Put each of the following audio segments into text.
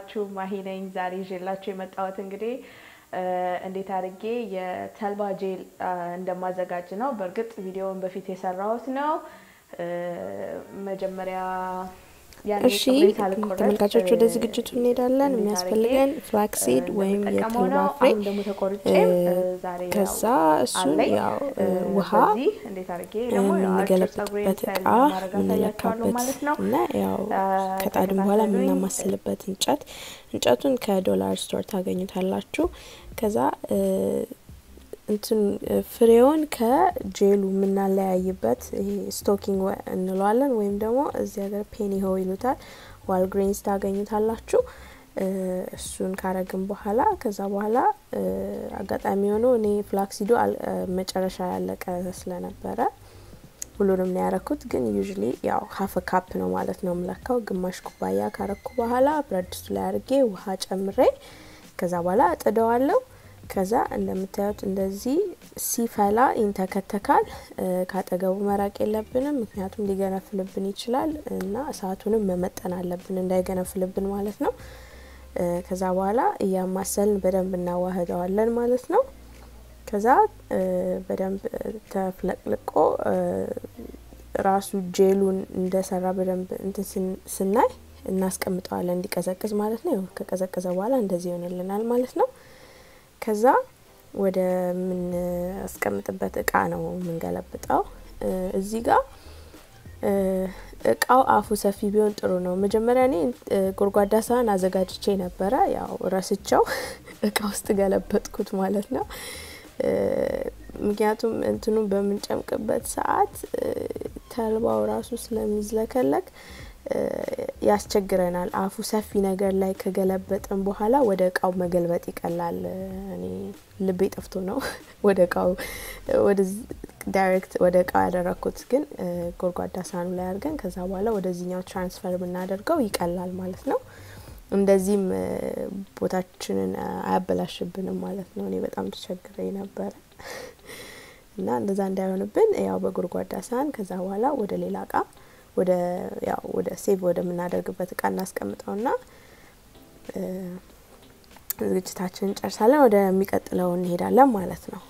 አለባችሁ ማሂ ነኝ። ዛሬ ይዤላችሁ የመጣሁት እንግዲህ እንዴት አድርጌ የተልባ ጄል እንደማዘጋጅ ነው። በእርግጥ ቪዲዮውን በፊት የሰራሁት ነው። መጀመሪያ እሺ ተመልካቾች ወደ ዝግጅቱ እንሄዳለን። የሚያስፈልገን ፍላክሲድ ወይም የተልባ ፍሬ፣ ከዛ እሱን ያው ውሃ የምንገለብጥበት እቃ የምንለካበት እና ያው ከጣድን በኋላ የምናማስልበት እንጨት እንጨቱን ከዶላር ስቶር ታገኙታላችሁ። ከዛ እንትን ፍሬውን ከጄሉ የምናለያይበት ይሄ ስቶኪንግ እንለዋለን ወይም ደግሞ እዚህ ሀገር ፔኒ ሆ ይሉታል። ዋልግሬንስ ታገኙታላችሁ። እሱን ካረግን በኋላ ከዛ በኋላ አጋጣሚ የሆነው እኔ ፍላክሲዶ መጨረሻ ያለቀ ስለነበረ ሁሉንም ነው ያረኩት። ግን ዩዥሊ ያው ሀፍ ካፕ ነው ማለት ነው የምለካው። ግማሽ ኩባያ ካረኩ በኋላ ብረት ድስቱ ላይ አድርጌ ውሃ ጨምሬ ከዛ በኋላ እጥደዋለሁ። ከዛ እንደምታዩት እንደዚህ ሲፈላ ይንተከተካል። ካጠገቡ መራቅ የለብንም፣ ምክንያቱም ሊገነፍልብን ይችላል እና እሳቱንም መመጠን አለብን እንዳይገነፍልብን ማለት ነው። ከዛ በኋላ እያማሰልን በደንብ እናዋህደዋለን ማለት ነው። ከዛ በደንብ ተፍለቅልቆ ራሱ ጄሉን እንደሰራ በደንብ እንትን ስናይ እናስቀምጠዋለን እንዲቀዘቅዝ ማለት ነው። ከቀዘቀዘ በኋላ እንደዚህ ይሆንልናል ማለት ነው። ከዛ ወደ ምናስቀምጥበት እቃ ነው የምንገለብጠው። እዚህ ጋር እቃው አፉ ሰፊ ቢሆን ጥሩ ነው። መጀመሪያ እኔ ጎድጓዳ ሳህን አዘጋጅቼ ነበረ፣ ያው ረስቸው እቃ ውስጥ ገለበጥኩት ማለት ነው። ምክንያቱም እንትኑ በምንጨምቅበት ሰዓት ተልባው ራሱ ስለሚዝለከለክ ያስቸግረናል። አፉ ሰፊ ነገር ላይ ከገለበጥን በኋላ ወደ እቃው መገልበጥ ይቀላል። እኔ ልቤ ጠፍቶ ነው ወደ እቃው ዳይሬክት ወደ እቃው ያደረግኩት፣ ግን ጎድጓዳ ሳህኑ ላይ አድርገን ከዛ በኋላ ወደዚህኛው ትራንስፈር ብናደርገው ይቀላል ማለት ነው። እንደዚህም ቦታችንን አያበላሽብንም ማለት ነው። እኔ በጣም ተቸግሬ ነበረ እና እንደዛ እንዳይሆንብን ያው በጎድጓዳ ሳህን ከዛ በኋላ ወደ ሌላ እቃ ወደ ያው ወደ ሴቭ ወደምናደርግበት እቃ እናስቀምጠውና ዝግጅታችንን እንጨርሳለን። ወደሚቀጥለው እንሄዳለን ማለት ነው።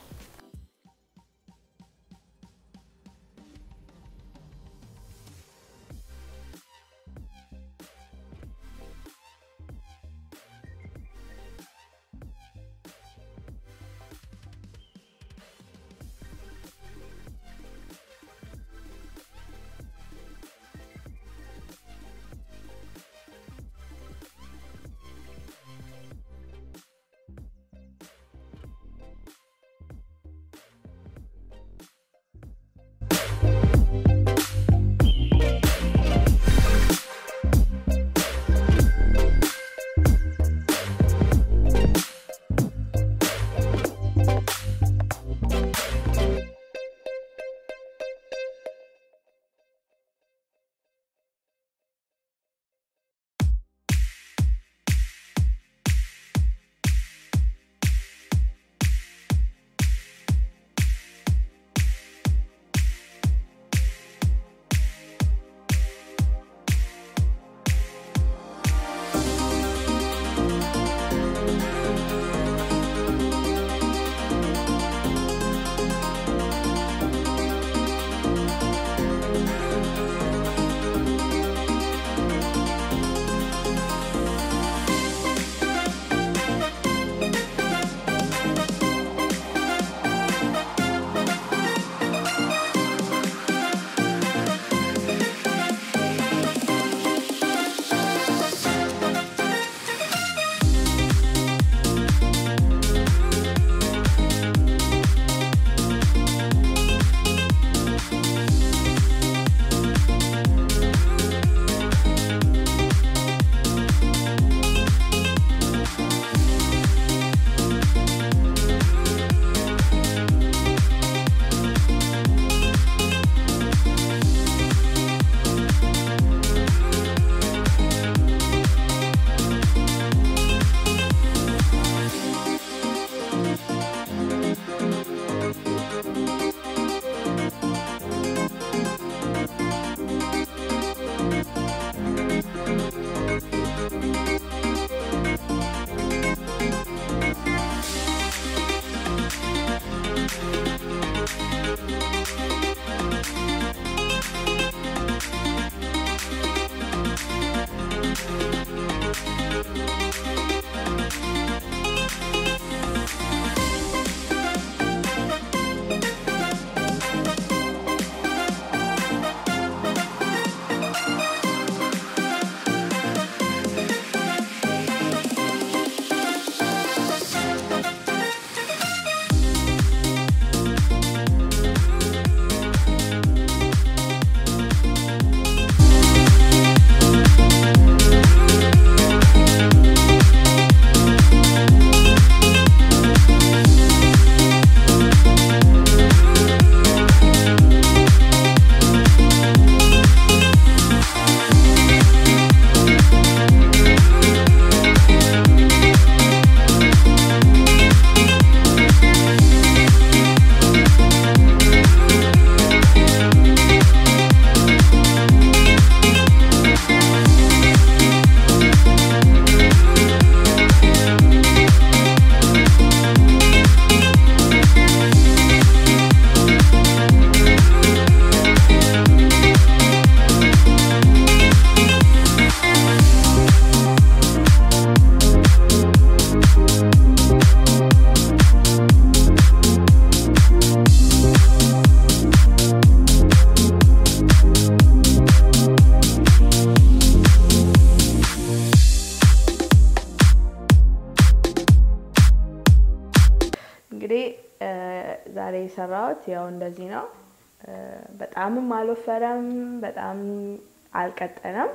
ዛሬ የሰራሁት ያው እንደዚህ ነው። በጣምም አልወፈረም፣ በጣም አልቀጠነም።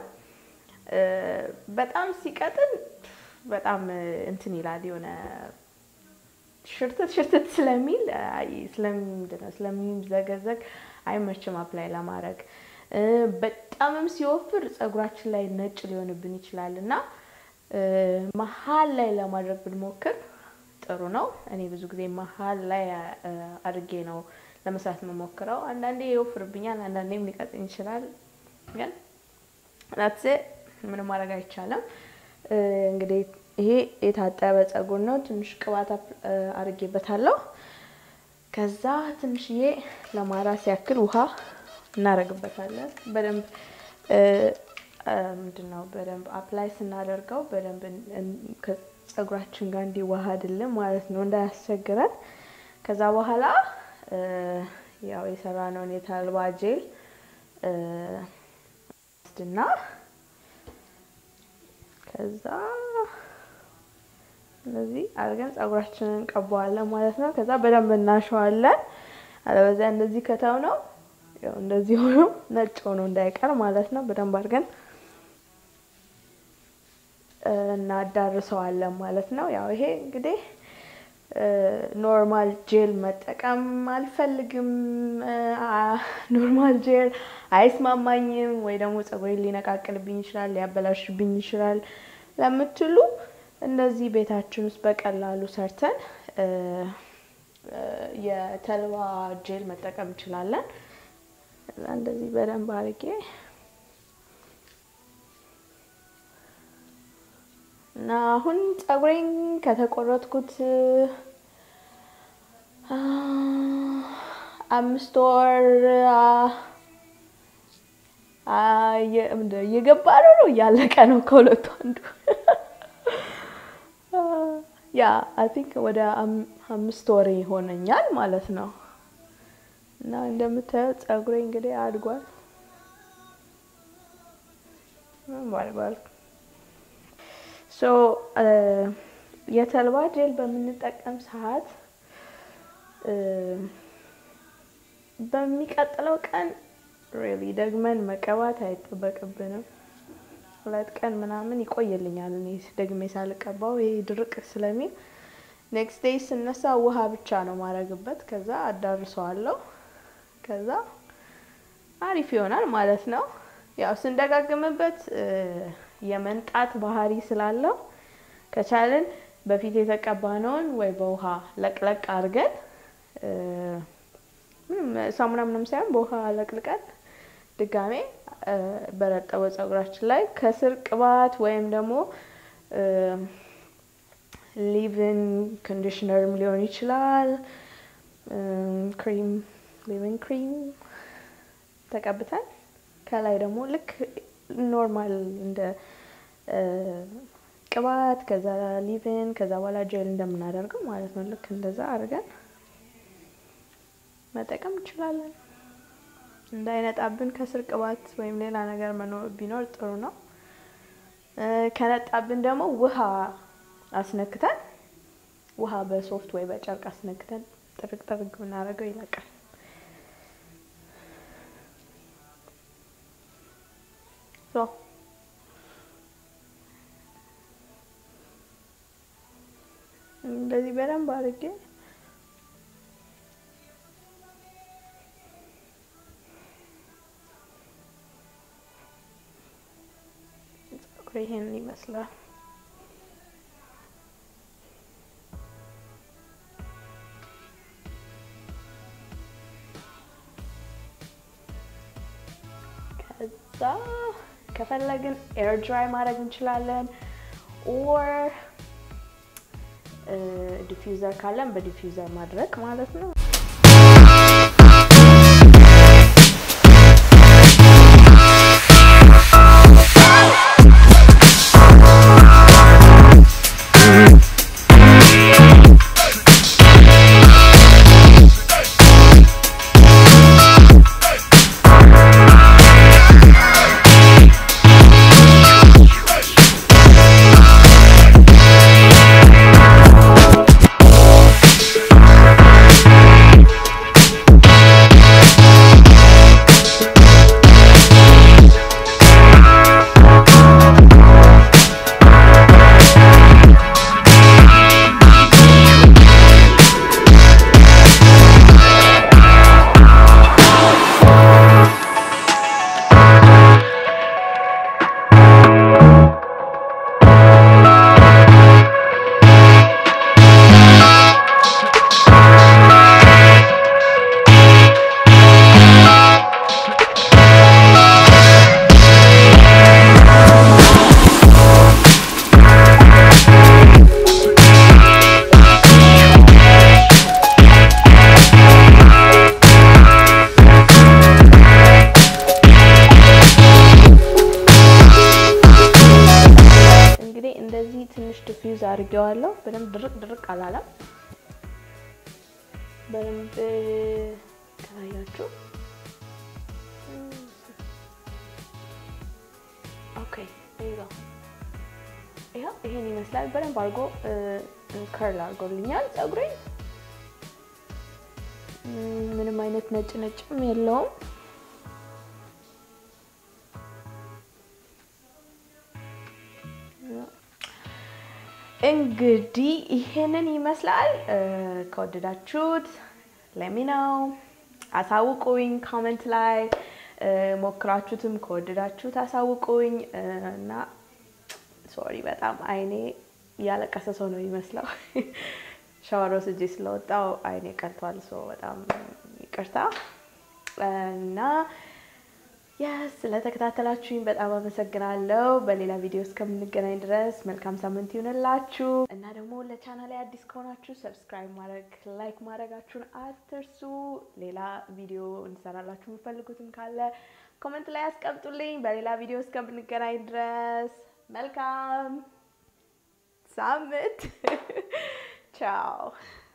በጣም ሲቀጥን በጣም እንትን ይላል የሆነ ሽርትት ሽርትት ስለሚል ስለምንድን ነው ስለሚዘገዘግ አይመችም አፕላይ ለማድረግ። በጣምም ሲወፍር ፀጉራችን ላይ ነጭ ሊሆንብን ይችላል እና መሀል ላይ ለማድረግ ብንሞክር ጥሩ ነው። እኔ ብዙ ጊዜ መሀል ላይ አድርጌ ነው ለመስራት የምሞክረው። አንዳንዴ ይወፍርብኛል፣ አንዳንዴም ሊቀጥን ይችላል። ግን ናትሴ ምንም ማድረግ አይቻልም። እንግዲህ ይሄ የታጠበ ፀጉር ነው። ትንሽ ቅባት አድርጌበታለሁ። ከዛ ትንሽዬ ለማራስ ያክል ውሃ እናደርግበታለን። በደንብ ምንድን ነው በደንብ አፕላይ ስናደርገው በደንብ ከፀጉራችን ጋር እንዲዋሃድልን ማለት ነው፣ እንዳያስቸግረን። ከዛ በኋላ ያው የሰራነውን የተልባ ጄል ስድና ከዛ እንደዚህ አድርገን ፀጉራችንን እንቀባዋለን ማለት ነው። ከዛ በደንብ እናሸዋለን። አለበዚያ እንደዚህ ከተው ነው ያው እንደዚህ ሆኖ ነጭ ሆኖ እንዳይቀር ማለት ነው። በደንብ አድርገን እናዳርሰዋለን ማለት ነው። ያው ይሄ እንግዲህ ኖርማል ጄል መጠቀም አልፈልግም፣ ኖርማል ጄል አይስማማኝም፣ ወይ ደግሞ ፀጉሬን ሊነቃቅልብኝ ይችላል፣ ሊያበላሽብኝ ይችላል ለምትሉ እንደዚህ ቤታችን ውስጥ በቀላሉ ሰርተን የተልባ ጄል መጠቀም እንችላለን። እንደዚህ በደንብ አድርጌ እና አሁን ፀጉሬን ከተቆረጥኩት አምስት ወር እየገባ ነው ነው እያለቀ ነው ከሁለቱ አንዱ ያ አይ ቲንክ ወደ አምስት ወር ይሆነኛል ማለት ነው። እና እንደምታዩት ፀጉሬ እንግዲህ አድጓል አድጓል። ሶ የተልባ ጄል በምንጠቀም ሰዓት በሚቀጥለው ቀን ሪሊ ደግመን መቀባት አይጠበቅብንም። ሁለት ቀን ምናምን ይቆይልኛል እኔ ደግሜ ሳልቀባው ይሄ ድርቅ ስለሚል ኔክስት ዴይ ስነሳ ውሃ ብቻ ነው ማድረግበት። ከዛ አዳርሰዋለሁ። ከዛ አሪፍ ይሆናል ማለት ነው። ያው ስንደጋግምበት የመንጣት ባህሪ ስላለው ከቻልን በፊት የተቀባነውን ወይ በውሃ ለቅለቅ አድርገን ሳሙና ምንም ሳይሆን በውሃ ለቅልቀን ድጋሜ በረጠበው ፀጉራችን ላይ ከስር ቅባት ወይም ደግሞ ሊቭን ኮንዲሽነርም ሊሆን ይችላል። ክሪም ሊቭን ክሪም ተቀብተን ከላይ ደግሞ ልክ ኖርማል እንደ ቅባት ከዛ ሊቭን ከዛ በኋላ ጄል እንደምናደርገው ማለት ነው። ልክ እንደዛ አድርገን መጠቀም እንችላለን። እንዳይነጣብን ከስር ቅባት ወይም ሌላ ነገር መኖር ቢኖር ጥሩ ነው። ከነጣብን ደግሞ ውሃ አስነክተን ውሃ በሶፍት ወይ በጨርቅ አስነክተን ጥርግ ጥርግ ብናደርገው ይለቃል። እንደዚህ በደንብ አድርጌ ይሄንን ይመስላል። ከዛ ከፈለግን ኤር ድራይ ማድረግ እንችላለን። ኦር ዲፊውዘር ካለን በዲፊውዘር ማድረግ ማለት ነው። አድርጌዋለሁ። በደንብ ድርቅ ድርቅ አላለም። በደንብ ከታያችሁ ኦኬ ይኸው ይኸው ይሄን ይመስላል። በደንብ አድርጎ ከርል አድርጎልኛል ፀጉሬ። ምንም አይነት ነጭ ነጭም የለውም። እንግዲህ ይሄንን ይመስላል። ከወደዳችሁት ለሚናው አሳውቁኝ ኮመንት ላይ ሞክራችሁትም ከወደዳችሁት አሳውቁኝ እና ሶሪ በጣም አይኔ እያለቀሰ ሰው ነው የሚመስለው። ሻወር ወስጄ ስለወጣው አይኔ ቀልቷል። ሰው በጣም ይቅርታ እና የስ ስለተከታተላችሁኝ በጣም አመሰግናለሁ። በሌላ ቪዲዮ እስከምንገናኝ ድረስ መልካም ሳምንት ይሁንላችሁ እና ደግሞ ለቻናል ላይ አዲስ ከሆናችሁ ሰብስክራይብ ማድረግ፣ ላይክ ማድረጋችሁን አትርሱ። ሌላ ቪዲዮ እንሰራላችሁ የምፈልጉትም ካለ ኮመንት ላይ አስቀምጡልኝ። በሌላ ቪዲዮ እስከምንገናኝ ድረስ መልካም ሳምንት ቻው።